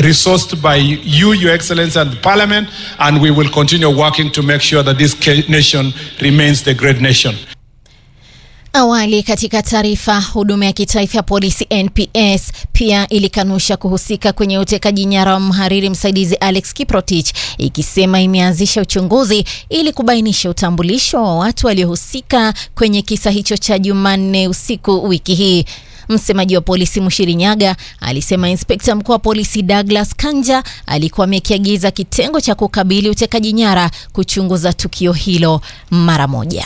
resourced by you, Your Excellency, and the Parliament, and we will continue working to make sure that this ca- nation remains the great nation. Awali katika taarifa, huduma ya kitaifa ya polisi NPS pia ilikanusha kuhusika kwenye utekaji nyara wa mhariri msaidizi Alex Kiprotich, ikisema imeanzisha uchunguzi ili kubainisha utambulisho wa watu waliohusika kwenye kisa hicho cha Jumanne usiku wiki hii. Msemaji wa polisi Mushiri Nyaga alisema inspekta mkuu wa polisi Douglas Kanja alikuwa amekiagiza kitengo cha kukabili utekaji nyara kuchunguza tukio hilo mara moja.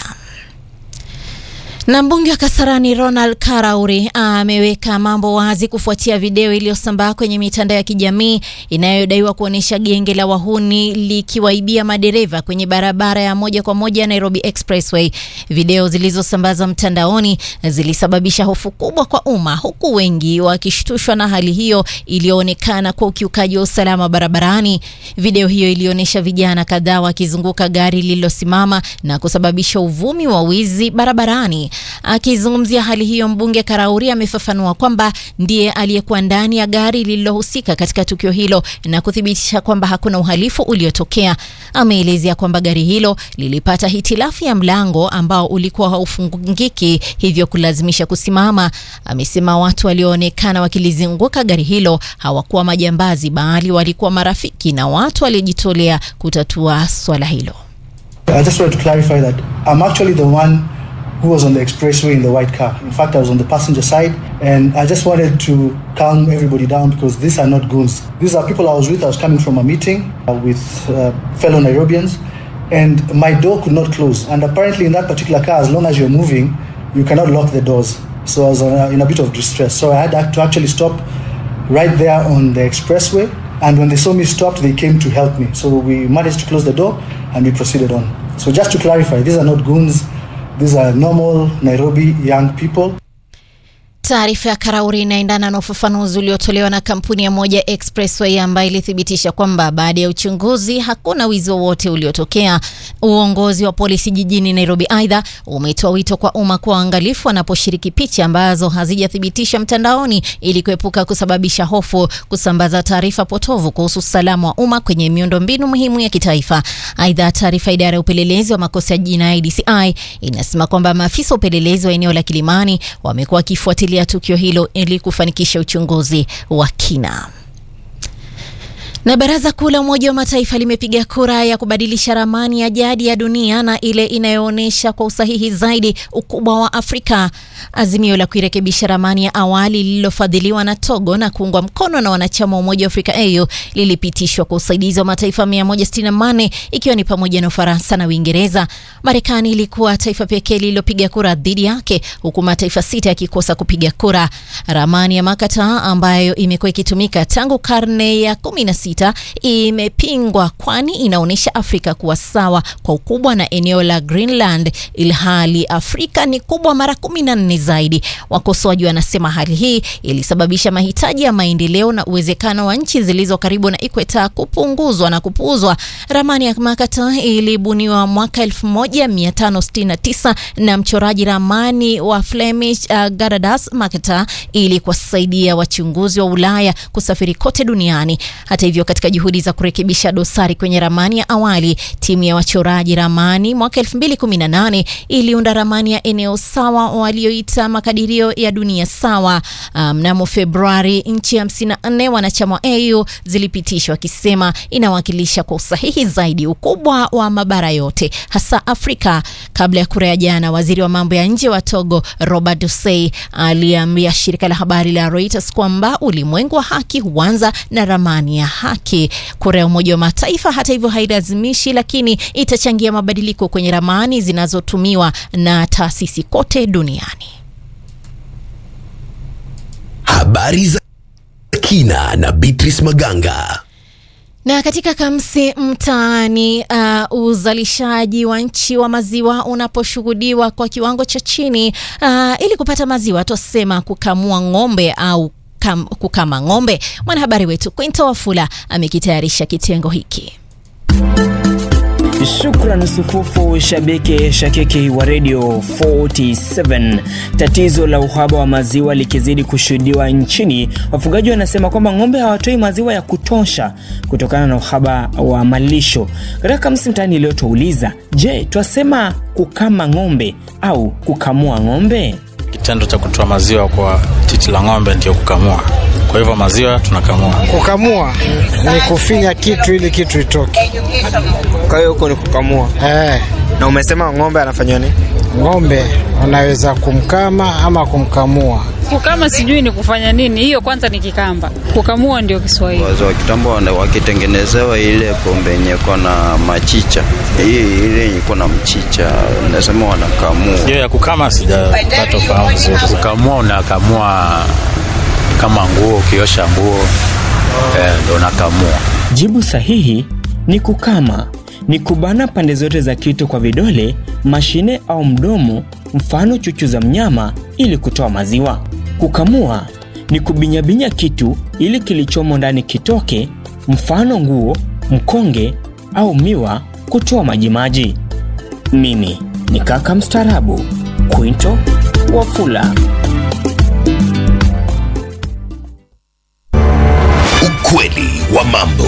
Na mbunge wa Kasarani Ronald Karauri ameweka mambo wazi kufuatia video iliyosambaa kwenye mitandao ya kijamii inayodaiwa kuonyesha genge la wahuni likiwaibia madereva kwenye barabara ya moja kwa moja Nairobi Expressway. Video zilizosambazwa mtandaoni zilisababisha hofu kubwa kwa umma, huku wengi wakishtushwa na hali hiyo iliyoonekana kwa ukiukaji wa usalama barabarani. Video hiyo ilionyesha vijana kadhaa wakizunguka gari lililosimama na kusababisha uvumi wa wizi barabarani. Akizungumzia hali hiyo, mbunge Karauri amefafanua kwamba ndiye aliyekuwa ndani ya gari lililohusika katika tukio hilo na kuthibitisha kwamba hakuna uhalifu uliotokea. Ameelezea kwamba gari hilo lilipata hitilafu ya mlango ambao ulikuwa haufungiki, hivyo kulazimisha kusimama. Amesema watu walioonekana wakilizunguka gari hilo hawakuwa majambazi, bali walikuwa marafiki na watu waliojitolea kutatua swala hilo. I just wanted to clarify that I'm actually the one who was on the expressway in the white car. In fact, I was on the passenger side, and I just wanted to calm everybody down because these are not goons. These are people I was with. I was coming from a meeting uh, with uh, fellow Nairobians, and my door could not close. And apparently, in that particular car, as long as you're moving, you cannot lock the doors. So I was uh, in a bit of distress. So I had to actually stop right there on the expressway. And when they saw me stopped, they came to help me. So we managed to close the door and we proceeded on. So just to clarify, these are not goons. These are normal Nairobi young people. Taarifa ya Karauri inaendana na ufafanuzi uliotolewa na kampuni ya Moja Expressway ambayo ilithibitisha kwamba baada ya uchunguzi hakuna wizi wowote uliotokea. Uongozi wa polisi jijini Nairobi aidha umetoa wito kwa umma kuwa uangalifu wanaposhiriki picha ambazo hazijathibitishwa mtandaoni ili kuepuka kusababisha hofu, kusambaza taarifa potovu kuhusu usalama wa umma kwenye miundombinu muhimu ya kitaifa. Aidha, taarifa idara ya upelelezi wa makosa ya jinai DCI inasema kwamba maafisa wa upelelezi wa eneo la Kilimani wamekuwa wakifuatilia tukio hilo ili kufanikisha uchunguzi wa kina. Na Baraza Kuu la Umoja wa Mataifa limepiga kura ya kubadilisha ramani ya jadi ya dunia na ile inayoonyesha kwa usahihi zaidi ukubwa wa Afrika. Azimio la kuirekebisha ramani ya awali lililofadhiliwa na Togo na kuungwa mkono na wanachama wa Umoja wa Afrika AU lilipitishwa kwa usaidizi wa mataifa 168 ikiwa ni pamoja na Ufaransa na Uingereza. Marekani ilikuwa taifa pekee lililopiga kura dhidi yake, huku mataifa sita yakikosa kupiga kura. Ramani ya Makata ambayo imekuwa ikitumika tangu karne ya 16 imepingwa kwani inaonyesha Afrika kuwa sawa kwa ukubwa na eneo la Greenland, ilhali Afrika ni kubwa mara 14 zaidi. Wakosoaji wanasema hali hii ilisababisha mahitaji ya maendeleo na uwezekano wa nchi zilizo karibu na ikweta kupunguzwa na kupuuzwa. Ramani ya Makata ilibuniwa mwaka 1569 na mchoraji ramani wa Flemish uh, Garadas Makata ili kuwasaidia wachunguzi wa Ulaya kusafiri kote duniani. Hata hivyo, katika juhudi za kurekebisha dosari kwenye ramani ya awali, timu ya wachoraji ramani mwaka 2018 iliunda ramani ya eneo sawa walioita makadirio ya dunia sawa. Mnamo um, Februari, nchi 54 wanachama wa AU zilipitishwa wakisema inawakilisha kwa usahihi zaidi ukubwa wa mabara yote hasa Afrika. Kabla ya kura ya jana, waziri wa mambo ya nje wa Togo Robert Dusey aliambia shirika la habari la Reuters kwamba ulimwengu wa haki huanza na ramani ya haki. Kura ya Umoja wa Mataifa hata hivyo hailazimishi, lakini itachangia mabadiliko kwenye ramani zinazotumiwa na taasisi kote duniani. Habari za kina na Beatrice Maganga. Na katika Kamsi Mtaani, uh, uzalishaji wa nchi wa maziwa unaposhuhudiwa kwa kiwango cha chini, uh, ili kupata maziwa twasema kukamua ng'ombe au kam, kukama ng'ombe. Mwanahabari wetu Quinto Wafula amekitayarisha kitengo hiki. Shukran sufufu shabiki shakiki wa Radio 47. Tatizo la uhaba wa maziwa likizidi kushuhudiwa nchini, wafugaji wanasema kwamba ng'ombe hawatoi maziwa ya kutosha kutokana na uhaba wa malisho. Katika Kamsi Mtaani leo twauliza, je, twasema kukama ng'ombe au kukamua ng'ombe? Kitendo cha kutoa maziwa kwa titi la ng'ombe ndio kukamua. Kwa hivyo maziwa tunakamua. Kukamua ni kufinya kitu ili kitu itoke. Kwa hiyo huko ni kukamua. Eh, Na umesema ng'ombe anafanywa nini? ng'ombe unaweza kumkama ama kumkamua. Kukama sijui ni kufanya nini, hiyo kwanza ni Kikamba. Kukamua ndio Kiswahili. Wazee wa kitambo wana- wakitengenezewa ile pombe yenye iko na machicha, hii ile yenye iko na mchicha, nasema wanakamua. Hiyo ya kukama sijapata ufahamu vizuri. Kukamua unakamua kama nguo, ukiosha nguo eh, ndo unakamua. Jibu sahihi ni kukama, ni kubana pande zote za kitu kwa vidole, mashine au mdomo, mfano chuchu za mnyama, ili kutoa maziwa. Kukamua ni kubinyabinya kitu ili kilichomo ndani kitoke, mfano nguo, mkonge au miwa, kutoa majimaji. Mimi ni kaka mstaarabu Quinto Wafula. Ukweli wa mambo.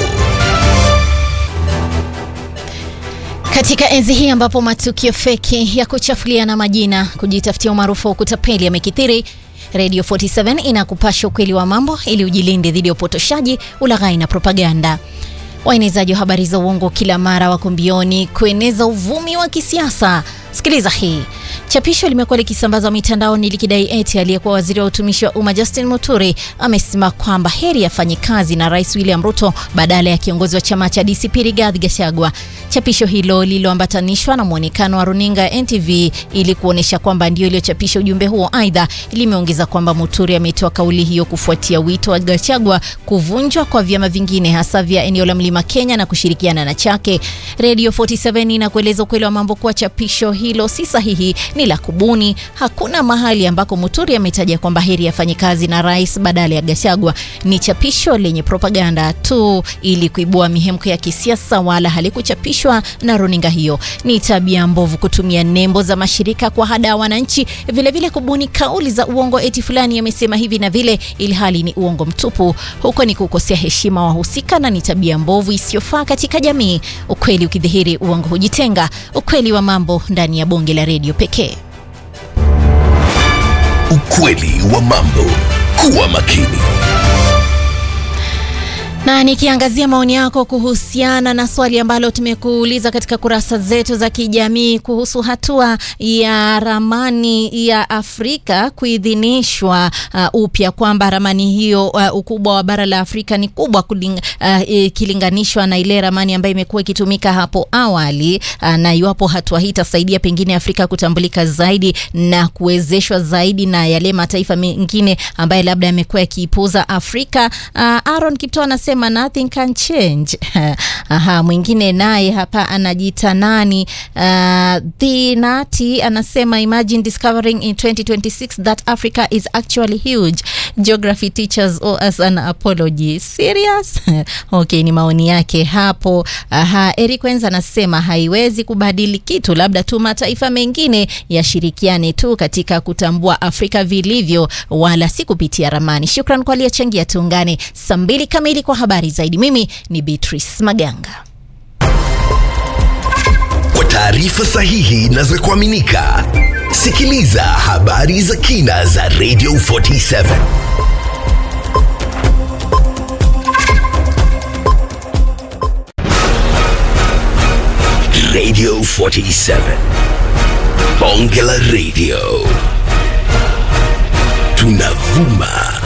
Katika enzi hii ambapo matukio feki ya kuchafuliana majina, kujitafutia umaarufu wa kutapeli yamekithiri, Radio 47 inakupasha ukweli wa mambo ili ujilinde dhidi ya upotoshaji, ulaghai na propaganda. Waenezaji wa habari za uongo kila mara wako mbioni kueneza uvumi wa kisiasa. Sikiliza hii. Chapisho limekuwa likisambazwa mitandaoni likidai eti aliyekuwa waziri wa utumishi wa umma Justin Muturi amesema kwamba heri afanye kazi na Rais William Ruto badala ya kiongozi wa chama cha DCP Rigathi Gachagua. Chapisho hilo lililoambatanishwa na mwonekano wa runinga ya NTV ili kuonyesha kwamba ndio iliyochapisha ujumbe huo. Aidha, limeongeza kwamba Muturi ametoa kauli hiyo kufuatia wito wa Gachagua kuvunjwa kwa vyama vingine hasa vya eneo la Mlima Kenya na kushirikiana na chake. Radio 47 inakueleza ukweli wa mambo kuwa chapisho hilo si sahihi, ni la kubuni. Hakuna mahali ambako Muturi ametaja kwamba heri afanye kazi na rais badala ya Gachagua. Ni chapisho lenye propaganda tu ili kuibua mihemko ya kisiasa, wala halikuchapishwa na runinga hiyo. Ni tabia mbovu kutumia nembo za mashirika kwa hada wananchi, vilevile kubuni kauli za uongo eti fulani amesema hivi na vile, ili hali ni uongo mtupu. Huko ni kukosea heshima wahusika na ni tabia mbovu isiyofaa katika jamii. Ukweli ukidhihiri, uongo hujitenga. Ukweli wa mambo ndani ya bonge la redio pekee. Ukweli wa mambo. Kuwa makini. Na nikiangazia maoni yako kuhusiana na swali ambalo tumekuuliza katika kurasa zetu za kijamii kuhusu hatua ya ramani ya Afrika kuidhinishwa uh, upya kwamba ramani hiyo uh, ukubwa wa bara la Afrika ni kubwa kuling, uh, ikilinganishwa na ile ramani ambayo imekuwa ikitumika hapo awali uh, na iwapo hatua hii itasaidia pengine Afrika kutambulika zaidi na kuwezeshwa zaidi na yale mataifa mengine ambayo labda yamekuwa yakiipuza Afrika. Uh, Aaron Kipto anasema nothing can change. Aha, mwingine naye hapa anajiita nani? Uh, the Nati anasema imagine discovering in 2026 that Africa is actually huge. Geography teachers owe us an apology. Serious? okay, ni maoni yake hapo. Aha, Eric Wenza anasema haiwezi kubadili kitu, labda tu mataifa mengine yashirikiane tu katika kutambua Afrika vilivyo, wala si kupitia ramani. Shukran kwa aliyechangia. Tuungane saa mbili kamili kwa habari zaidi. Mimi ni Beatrice Maganga. Kwa taarifa sahihi na za kuaminika, sikiliza habari za kina za Radio 47. Radio 47. Bonge la Radio. Tunavuma